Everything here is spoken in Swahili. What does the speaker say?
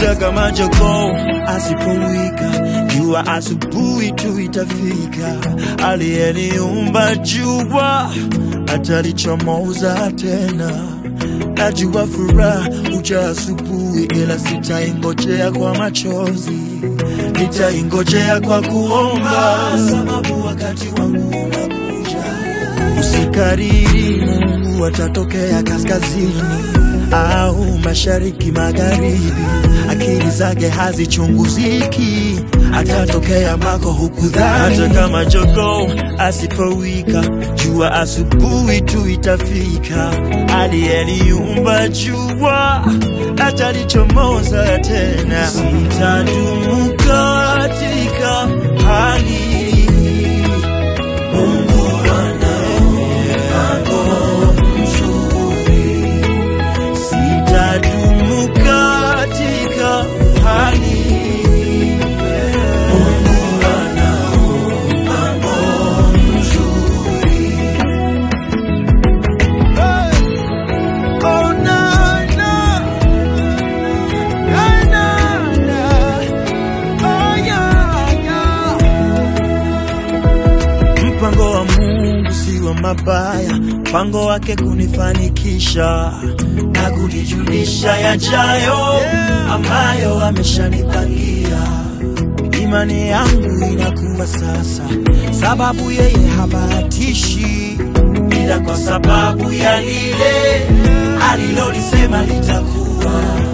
hata kama jogoo asipowika, jua asubuhi tu itafika. Aliyeniumba jua atalichomoza tena. Najua furaha uja asubuhi, ila sitaingojea kwa machozi, nitaingojea kwa kuomba, sababu wakati wangu unakuja. Usikariri, Mungu atatokea kaskazini au mashariki, magharibi. Akili zake hazichunguziki, atatokea mako hukudhani. Hata kama jogoo asipowika, jua asubuhi tu itafika. Aliyeniumba jua atalichomoza tena. Sitadumu katika hali hii. Mungu ana mpango mzuri. Sitadumu katika hali hii. Mungu ana mpango mzuri. Oh, na, na. Na, na, na. Oh, yeah, yeah. Mpango wa Mungu si wa mabaya, mpango wake kunifanikisha na kunijulisha yajayo ambayo ameshanipangia. Imani yangu inakuwa sasa, sababu yeye habahatishi, ila kwa sababu ya lile alilolisema litakuwa.